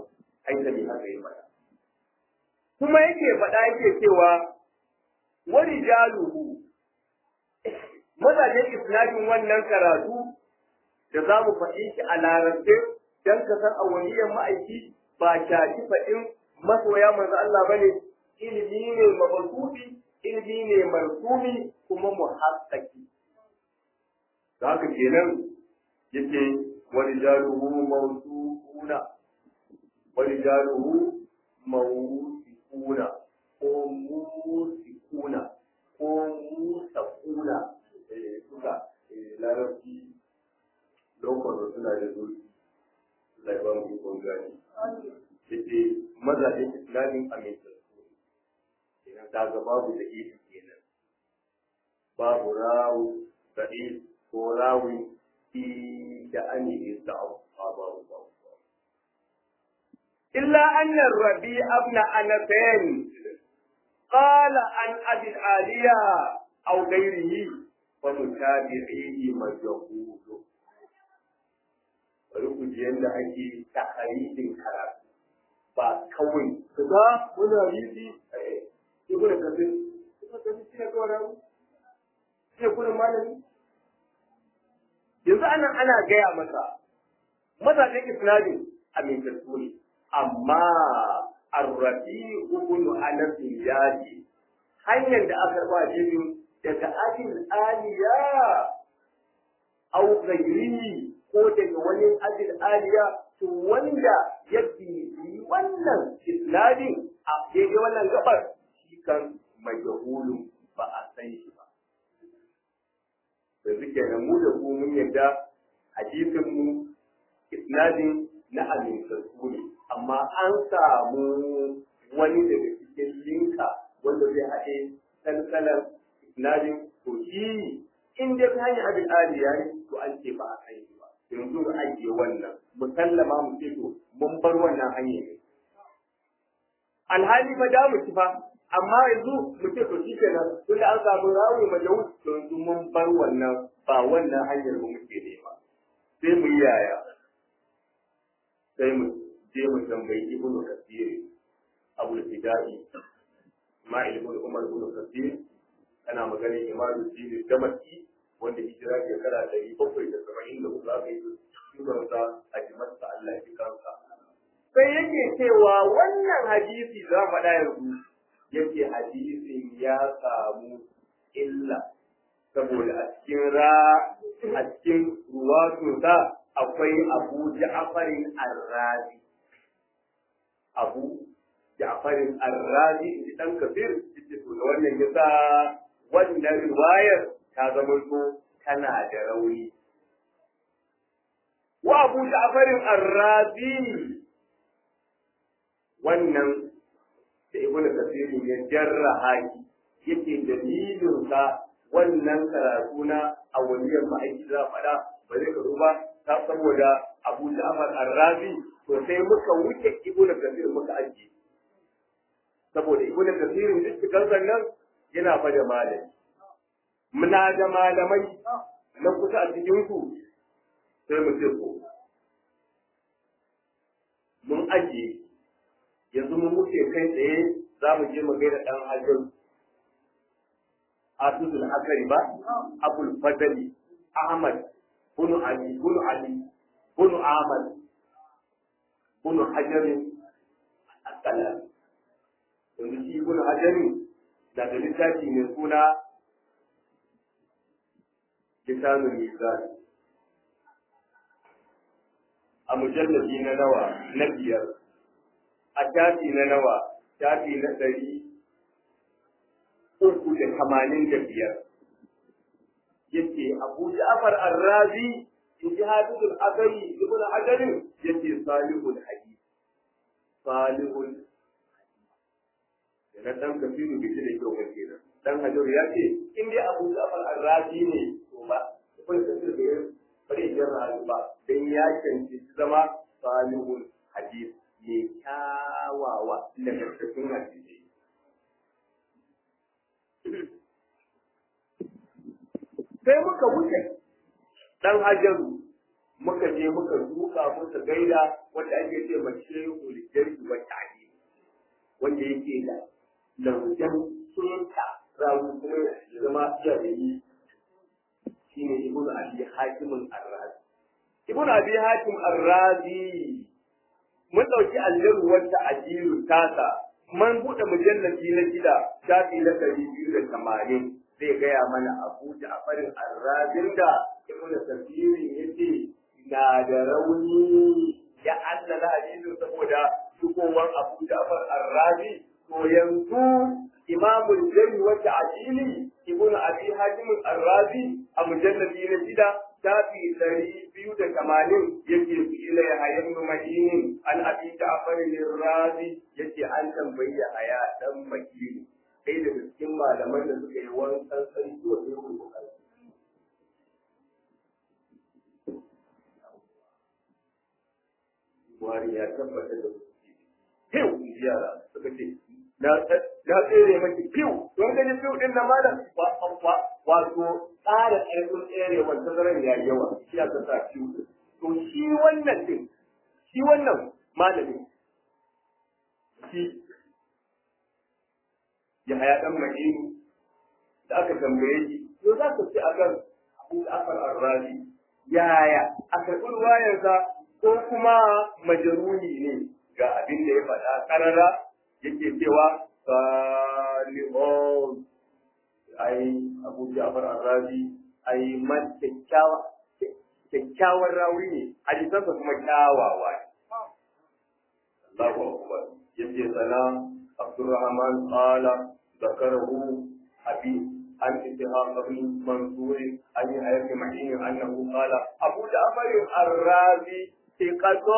haitami haka yi faɗa kuma yake faɗa yake cewa wani jaluhu mazajen isnadin wannan karatu da za mu faɗi shi a larabce don ka san awaliyan ma'aiki ba shafi faɗin masoya manzo Allah ba ne ilimi ne mabasubi ilimi ne markumi kuma muhaqqaqi da haka kenan yake wani jaluhu mawsuuna wani jaluhu mawsuuna ko musikuna ko musakuna eh suka larabci lokacin suna da zurfi zai ba mu ikon gani yake mazajen islamin amintattu kenan kaga babu da isi kenan babu rawu da isi ko rawi fi da an yi da babu babu illa anna rabi abna anatain qala an abi aliya aw ghairihi fa mutabi'ihi majhulu bari ku ji yadda ake takaridin karatu ba kawai ka ga wani hadisi ibn kasir ibn kasir shi ne kawai rawu shi ne kudin malami yanzu anan ana gaya masa mazajen isnadin amintattu ne amma arrabi ibn anas yaji hanyar da aka ba jibin daga ajin aliya au ghairihi ko daga wani ajin aliya to wanda ya bibi wannan isnadin a daidai wannan gabar shi kan majahulun ba a san shi ba yanzu kenan mu da ku mun yadda hadisin mu isnadin na amintattu ne amma an samu wani daga cikin linka wanda zai haɗe salsalar isnadin to shi in dai ta hanyar abin aliya ne to an ce ba a san shi ba yanzu mu ajiye wannan musallama mu ce to mun bar wannan hanyar ne alhali ba da mu ci fa amma yanzu mu ce to shi kenan tunda an samu rawi majawus to yanzu mun bar wannan ba wannan hanyar mu muke nema sai mu yi yaya sai mu je mu tambayi ibnu kasir abu al-fidai ma ibn umar ibn kasir ana maganar imamu dini damaki wanda hijira shekara ɗari bakwai da saba'in da hudu aka yi shugabansa a jimarsa Allah ya fi kansa. Sai yake cewa wannan hadisi za faɗa yanzu yake hadisin ya samu illa saboda a cikin ra a cikin ruwatunsa akwai abu ja'farin arrazi abu ja'farin arrazi in dan kafir yace to da wannan yasa wannan riwayar ta zama to tana da rauni wa abu ja'farin arrazi wannan da ibn kasir ya jarraha yake dalilin sa wannan karatu na awaliyar ma'aiki za faɗa ba zai karu ba ta saboda abu ja'far arrazi to sai muka wuce ibn kasir muka ajiye saboda ibnu kasirin duk cikin nan yana fa da malami muna da malamai na kusa a cikin ku sai mu ce ko mun ajiye yanzu mun wuce kai tsaye za mu je mu gaida dan hajjar Abdul Akari ba Abul Fadali Ahmad bunu Ali bunu Ali bunu Ahmad bunu Hajar Assalam yanzu shi ibn hajari na da littafi mai suna lisanul mizan a mujallabi na nawa na biyar a shafi na nawa shafi na ɗari uku da tamanin da biyar yace abu ja'far arrazi in ji hadithul akari ibn hajarin yace salihul hadith salihul da dan kafiru bai da kyau ba kenan dan hajar ya ce in dai abu ja'far arrazi ne to ba kun kafir da bari ya rayu ba dan ya canci zama salihul hadith mai kyawawa da cikin hadisi sai muka wuce dan hajaru muka je muka duka muka gaida wanda ake ce ma shehu lijari wa ta'ali wanda yake da laujan keta rawu kuma ya zama iya da yi shine ibnu abi hakimin arrazi ibnu abi hakim arrazi mun ɗauki aljaru wata ajiyu tasa man buɗe mujallabi na gida shafi na ɗari biyu da tamanin zai gaya mana abu da afarin arrazin da ibn tafsirin yace na da rauni ya allala hadisin saboda shigowar abu da afar arrazi to yanzu imamul jari wata ajili ibn abi hakim arrazi a mujallabi na gida shafi ɗari biyu da tamanin yake su ila ya hayar mahinin an abi da afarin razi yake an tambayi ya haya dan makini sai daga cikin malaman da suka yi wankan sarki wa sai ku bukari wari ya tabbata da su fiw yara suka ce na tsere maki fiw don gani fiw din na malam wato tsara ƙarfin tsere wanda zaran ya yawa shi aka sa fiw to shi wannan din shi wannan malami shi ya haya dan madini da aka tambaye shi to za ka ci akan abu da afar arrazi yaya a karɓi ruwayarsa ko kuma majaruni ne ga abin da ya faɗa ƙarara yake cewa salihun ai abu ja'far arrazi ai man kyakkyawa kyakkyawar rawi ne hadisansa kuma kyawawa ne Allahu akbar yace sana Abdurrahman qala ذكره أبي عن إسحاق بن منصور عن يحيى بن معين أنه قال أبو جعفر الرازي ثقة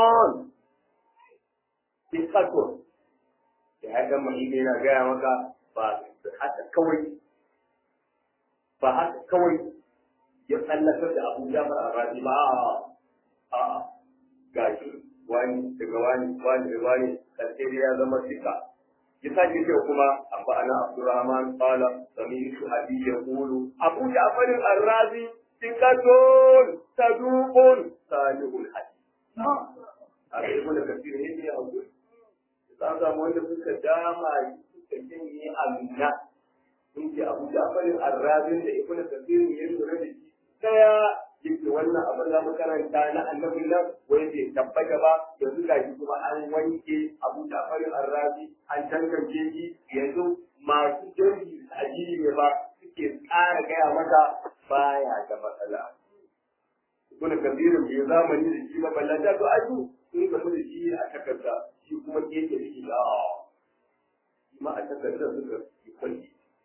ثقة يحيى بن معين yana gaya maka ba haka kawai ba haka kawai ya tsallakar da Abu Ja'far al-Razi ba a gashi wani daga wani wani daga wani karshe ya zama sika يساجد كما أنبأنا عبد الرحمن قال سمعت أبي يقول أبو جعفر الرازي ثقة صدوق صالح الحديث هذا يقول كثير هنا يا أبو za samu wanda suka dama suka janye amina sun ce abu jafarin arrazin da ibnu kathir ya lura da shi daya yake wannan abin da makaranta na annabi nan wai bai tabbata ba yanzu ga shi kuma an wanke abu jafarin arrazi an tantance shi yanzu masu jirgi ajiyi ne ba suke tsara gaya maka baya da matsala kuna kabirin bai zamani da shi ba ballanta to aju sun gamu da shi a takarda shi kuma keke da shi da ma a takarda suka yi kwalli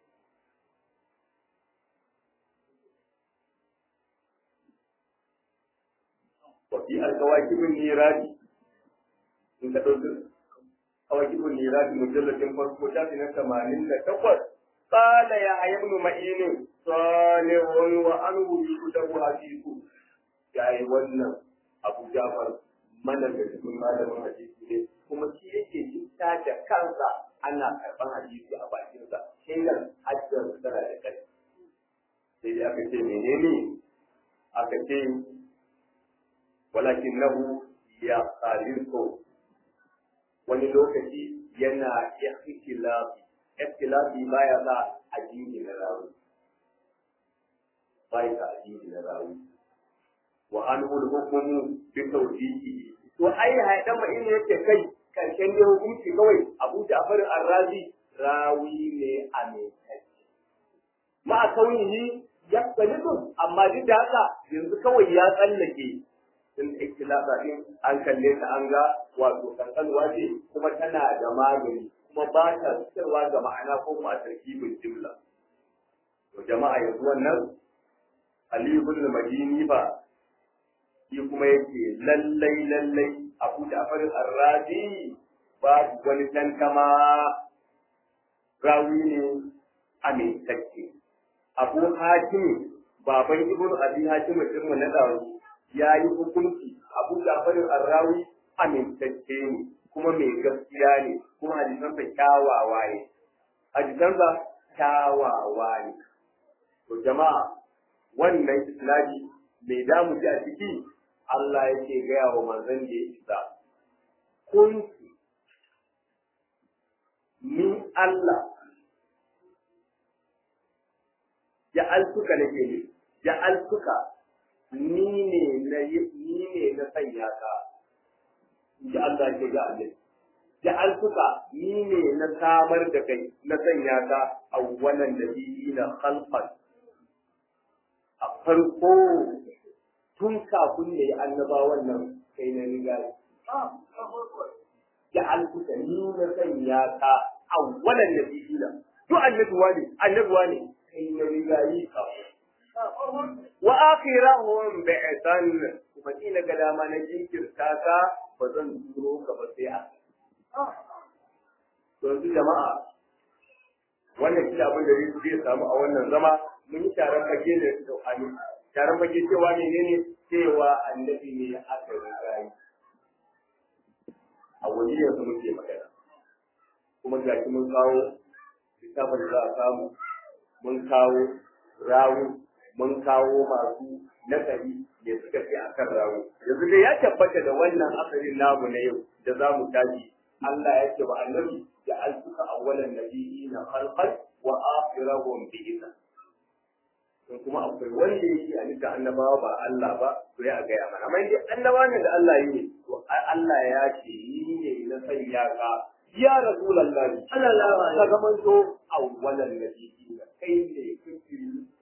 وفي الكواكب النيراني in ka ɗauki kawakibun nirati mujalladin farko shafi na tamanin da takwas qala ya ibn ma'in salihun wa anhu yudahu hadithu yayi wannan abu jafar mana da cikin malamin hadisi ne kuma shi yake jinta da kansa ana karɓar hadisi a bakinsa shaidan hajjar tana da kai sai dai aka ce menene aka ce ولكنه يختلف wani lokaci yana ikhtilafi ikhtilafi baya sa addini na rawi baya sa addini na rawi wa anhu al-hukmu bi tawfiqihi to ai haidan ma in yake kai karshen da hukunci kawai Abu Ja'far ar-Razi rawi ne a mai ma kaunihi yaktalifu amma duk da haka yanzu kawai ya tsallake sun ikhtilafa din an kalle ta an ga wato kankanwa ce kuma tana da magani kuma ba ta fitarwa ga ma'ana ko kuma a tarkibin jimla to jama'a yanzu wannan Ali ibn Madini ba shi kuma yake lallai lallai Abu Ja'far ar-Razi babu wani tantama rawi ne amintacce Abu Hatim baban Ibn Abi Hatim din na dawo ya yi hukunci abu jafarin arrawi amintacce ne kuma mai gaskiya ne kuma hadisansa kyawawa ne hadisansa kyawawa ne to jama'a wannan islami mai damu ji a ciki Allah yake gaya wa manzon da ya isa kun ni Allah ja'altuka nake ne ja'altuka ni ne na ni ne na sanya ka ji Allah ke ga Allah ja'altuka ni ne na samar da kai na sanya ka awwalan nabiyina khalqan a farko tun kafin da ya annabawan nan kai na riga ja'altuka ni na sanya ka awwalan nabiyina duk annabuwa ne annabuwa ne kai na riga yi ka wa akhirahum bi'tan kuma ina ga dama na jinkirta ka ba zan turo ka ba sai a yanzu jama'a wannan shi abin da zai samu a wannan zama mun yi taron fage ne da hannu taron fage cewa ne ne cewa annabi ne aka riga yi a wani yanzu muke magana kuma ga shi mun kawo littafin da za a samu mun kawo rawu mun kawo masu nakari da suka ce a kan rawu yanzu dai ya tabbata da wannan asalin namu na yau da za mu tashi Allah ya ce wa annabi da alfuka awwalan nabiyina khalqan wa akhirahum bi idza in kuma akwai wanda yake a nika annabawa ba Allah ba to ya ga ya mana amma dai annabawa ne da Allah yi to Allah ya ce ni ne na sanya ka ya rasulullahi sallallahu alaihi wasallam kaga to awwalan nabiyina kai ne kake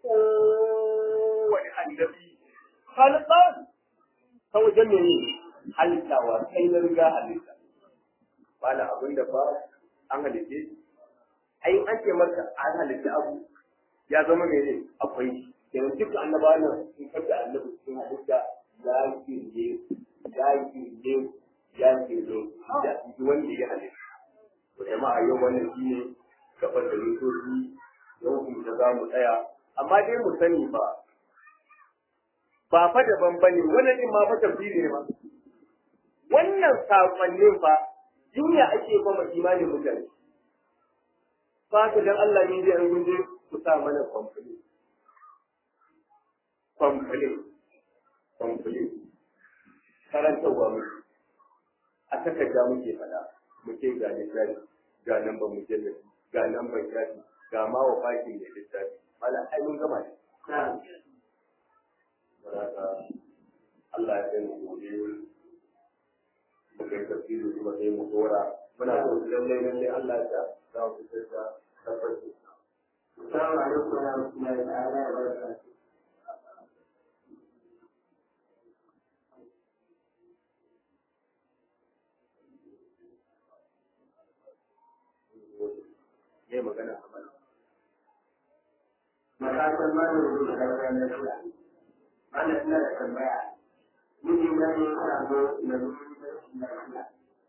wani annabi khalqan ta wajen ne halittawa kai na riga halitta bala abin da ba an halitte ai an ce maka an halitta abu ya zama mene akwai yanzu duka annabawa nan sun kaga annabi sun halitta ya kirje ya kirje ya kirje da shi wanda ya halitta to jama'a yau wannan shine gaban da mutoci yau kuma da za mu tsaya amma dai mu sani ba ba fa daban bane wannan din ma fa tafsiri ne ba wannan sakonnin fa duniya ake kuma imanin mutane fa ka dan Allah ne zai an je ku sa mana complete complete complete karantarwa mu a takarda muke fada muke ga littafi ga nan ba mujallabi ga nan ban shafi ga ma wa fakin da littafi mala ai mun gama ne Allah ya kai mu gobe muka yi tafsiri kuma sai mu dora muna so lallai lallai Allah ya za mu fitar da tabbaci Assalamu alaikum wa rahmatullahi ta'ala wa barakatuh. ne magana a mana Matakan malamin da karɓar na shida. Mana ina da tambaya. Miji na ne ana zo na zuwa da lafiya.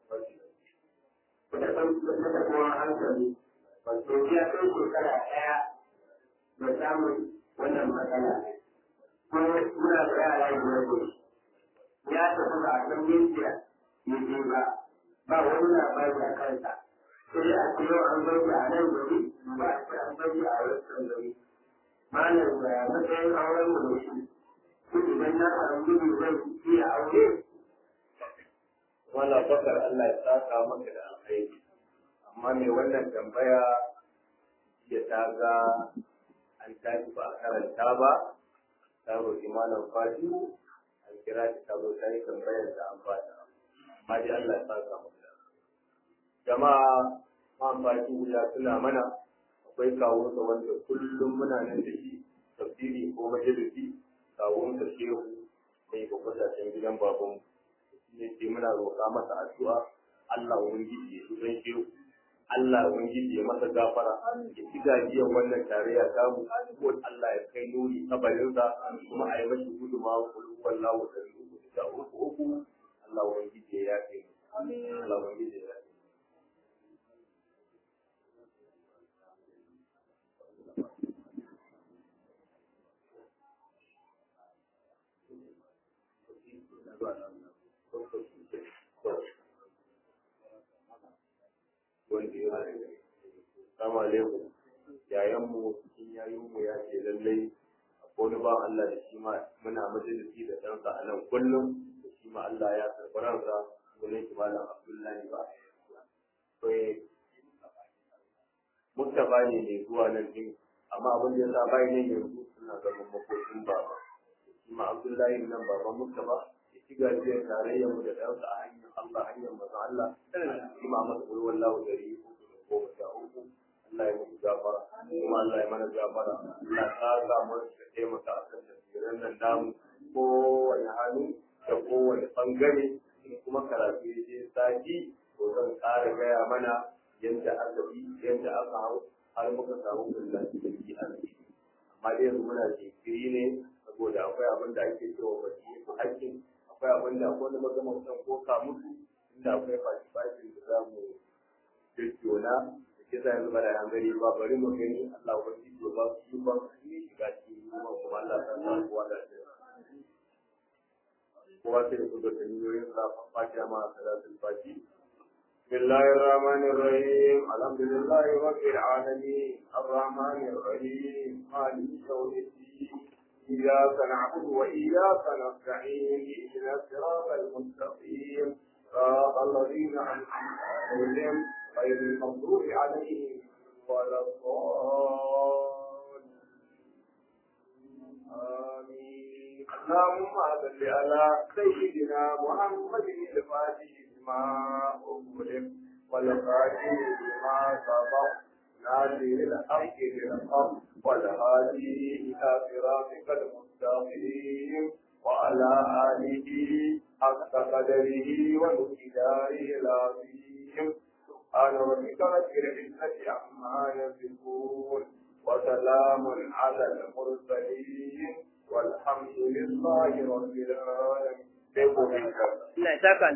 Da ɗan da kuma hankali. Wato ya kai shekara ɗaya da samun wannan matsala. Kuma muna da yara biyar ne. Ya tafi ba a san mejiya ya je ba. Ba wani labari a kansa. Sai a ce yau an bar a nan gari, ba a ce an bar a wancan gari. malam da matsayin auren mu da shi ko idan na samu gudu zan iya aure wala bakar Allah ya saka maka da alkhairi amma me wannan tambaya ya ta ga an tashi ba a karanta ba ta roƙi malam fadi an kira ta ta zo ta yi tambayar da an bata amma dai Allah ya saka maka jama'a man fadi ya tuna mana akwai kawunsa wanda kullum muna nan da shi tafsiri ko majalisi kawunsa shehu mai bakwasashen gidan babanmu ne ce muna roƙa masa addu'a Allah ubangiji ya tuban shehu Allah ubangiji ya masa gafara ya ci gajiyar wannan tarayya samu ko Allah ya kai nuri kabarinsa kuma a yi mashi gudunmawa kulkuwan lawo da uku da uku uku Allah ubangiji ya yafe Allah ubangiji ya yafe wanda ya rage. Salamu alaikum. Yayanmu cikin yayinmu ya ce lallai wani ba Allah da shi ma muna majalisi da ɗansa a nan kullum da shi ma Allah ya karɓi ransa sunan shi malam Abdullahi ba akwai Mustapha ne mai zuwa nan din amma abin da ya sa bai nan yanzu suna zaman makokin baba shi ma Abdullahi nan baban Mustapha ya ci gajiyar tarayyar mu da ɗansa a hanyar Allah hanyar maza Allah shi ma masa ƙulwar wallahu dari uku da goma sha uku Allah ya muku gafara kuma Allah ya mana gafara Allah ta sa mu da taimaka a kan tafsirin nan namu kowane hannu da kowane bangare kuma karatu ya je sati to zan ƙara gaya mana yadda aka bi yadda aka hau har muka samu kullum cikin arziki amma dai yanzu muna jinkiri ne saboda akwai abin da ake cewa baki su hakkin akwai abin da akwai wani magana mutum ko ka mutu inda akwai fashi fashin da za mu jejjona da kisa yanzu ba da hangari ba bari mu gani Allah wani to ba su yi ban ne shiga cikin kuma kuma Allah ta sa kowa da shi kowa sai da kudu da niyoyin sa fatiha ma salatul fati بسم الله الرحمن الرحيم الحمد لله رب العالمين الرحمن الرحيم مالك يوم الدين إياك نعبد وإياك نستعين اهدنا الصراط المستقيم صراط الذين أنعمت عليهم غير المغضوب عليهم ولا الضالين آمين اللهم صل على سيدنا محمد الفاتح لما أغلق والخاتم لما سبق نادر الحق بالحق والهادي إلى صراطك المستقيم وعلى آله حق قدره ومقداره العظيم سبحان ربك رب العزة عما يصفون وسلام على المرسلين والحمد لله رب العالمين.